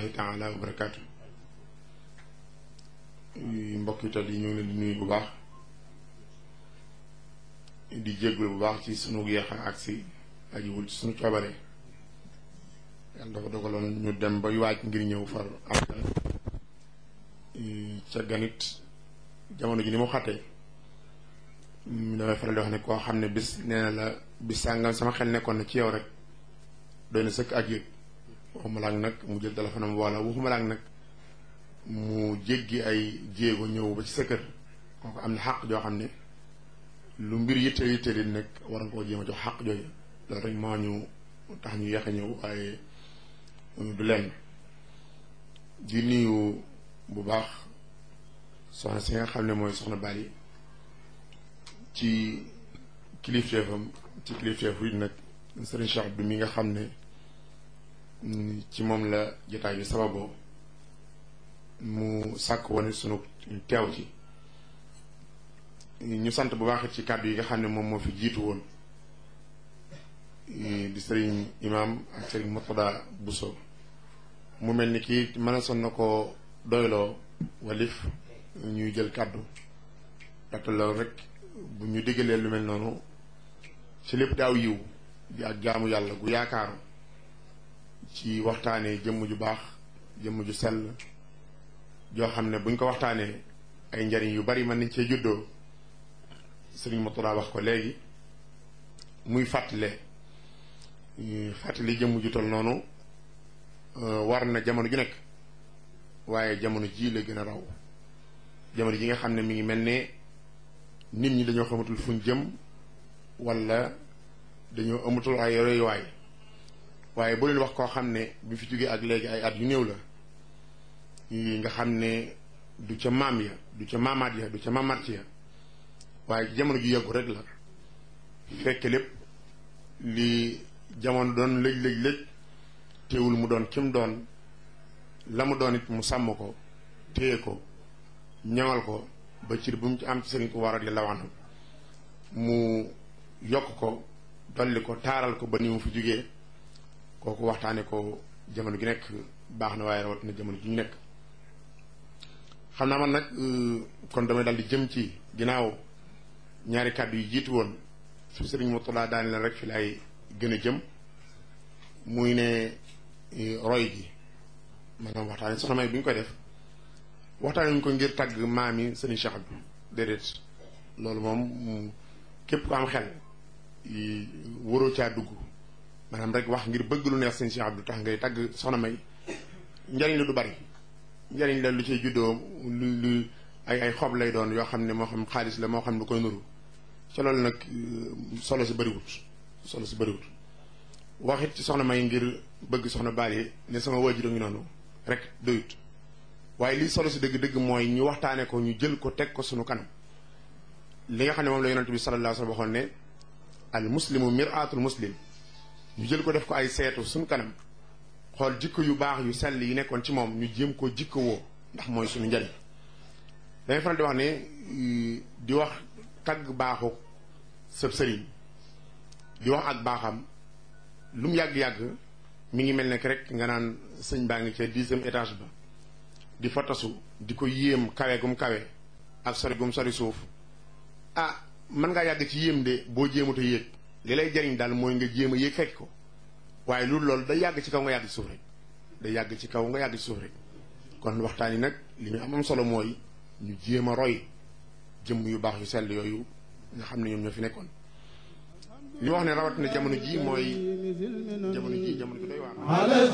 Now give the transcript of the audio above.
rahmatullahi taala wa barakaatu mbokk yi tal yi ñu ngi leen di nuyu bu baax di jéggul bu baax ci sunu yeexa agsi ajiwul ci sunu coobare yàlla dafa dogaloon ñu dem ba waaj ngir ñëw far am ca ganit jamono ji ni mu xattee damay faral di wax ne koo xam ne bis nee na la bis sàngam sama xel nekkoon na ci yow rek doy na sëkk ak yëg waxuma laak nag mu jël téléphone am wala waxuma laak nag mu jéggi ay jéego ñëw ba ci sa kër kooku am na xàq joo xam ne lu mbir yitte yitte di nag war nga koo jéem a jox xàq jooju loolu rek moo ñu tax ñu yeex a ñëw waaye du lenn di nuyu bu baax soxna si nga xam ne mooy soxna Bali ci kilifteefam ci kilifteefu it nag sëriñ Cheikh Abdou mi nga xam ne ci moom la jotaay bi sababoo mu sàkk woon sunu teew ci ñu sant bu baax ci kàddu yi nga xam ne moom moo fi jiitu woon di sëriñ imaam ak sëriñ Murtada Buso mu mel ni kii mën a son na ko doyloo walif ñuy jël kàddu ndaxte loolu rek bu ñu diggalee lu mel noonu ci lépp daaw yiw di ak jaamu yàlla gu yaakaaru ci waxtaanee jëmm ju baax jëmm ju sell joo xam ne buñ ko waxtaanee ay njariñ yu bari mën nañ cee juddoo sëriñ Murtada wax ko léegi muy fàttale fàttali jëmm ju tol noonu war na jamono ju nekk waaye jamono ji la gën a raw jamono ji nga xam ne mi ngi mel ne nit ñi dañoo xamatul fuñ jëm wala dañoo amatul ay royuwaay waaye bu leen wax koo xam ne bi fi jógee ak léegi ay at yu néew la nga xam ne du ca maam ya du ca maamaat ya du ca maamaat ya waaye jamono ju yàggu rek la fekk lépp li jamono doon lëj lëj lëj teewul mu doon kim doon la mu doon it mu sàmm ko téye ko ñaŋal ko ba cir bu mu ci am ci Sëriñ Tuubaa radiyallaahu anhu mu yokk ko dolli ko taaral ko ba ni mu fi jógee kooku waxtaane ko jamono gi nekk baax na waaye rawat na jamono ji ñu nekk xam naa man nag kon damay dal di jëm ci ginnaaw ñaari kàddu yi jiitu woon su Sëriñ Murtada daani la rek fi lay gën a jëm muy ne roy gi maanaam waxtaane soxna may bi ñu koy def waxtaane ñu ko ngir tàgg maam yi sëriñ Cheikh bi déedéet loolu moom képp ku am xel waroo caa dugg maanaam rek wax ngir bëgg lu neex sëriñ Cheikh Abdou tax ngay tàgg soxna may njariñ la du bari njariñ la lu ciy juddoo lu lu ay ay xob lay doon yoo xam ne moo xam xaalis la moo xam lu koy nuru ca loolu nag solo si bëriwut solo si bëriwut waxit ci soxna may ngir bëgg soxna Bali ne sama waajur ngi noonu rek doyut waaye lii solo si dëgg-dëgg mooy ñu waxtaane ko ñu jël ko teg ko sunu kanam li nga xam ne moom la yonent bi sallallahu alayhi wa sallam waxoon ne al muslimu miraatul muslim ñu jël ko def ko ay seetu sunu kanam xool jikko yu baax yu sell yi nekkoon ci moom ñu jéem ko jikko woo ndax mooy sunu njariñ dañuy faral di wax ne di wax tagg baaxu sëb sëriñ di wax ak baaxam lu mu yàgg-yàgg mi ngi mel ne rek nga naan sëñ baa ngi ca dixième étage ba di fa tasu di ko yéem kawe gum kawe ak sori gum sori suuf ah mën ngaa yàgg ci yéem de boo jéemut a yéeg li lay jariñ daal mooy nga jéem a yéeg fekk ko waaye loolu loolu day yàgg ci kaw nga yàgg ci suuf rek day yàgg ci kaw nga yàgg ci suuf rek kon waxtaan yi nag li ñu am am solo mooy ñu jéem a roy jëmm yu baax yu sell yooyu nga xam ne ñoom ñoo fi nekkoon li wax ne rawat na jamono ji mooy jamono ji jamono ji doy waar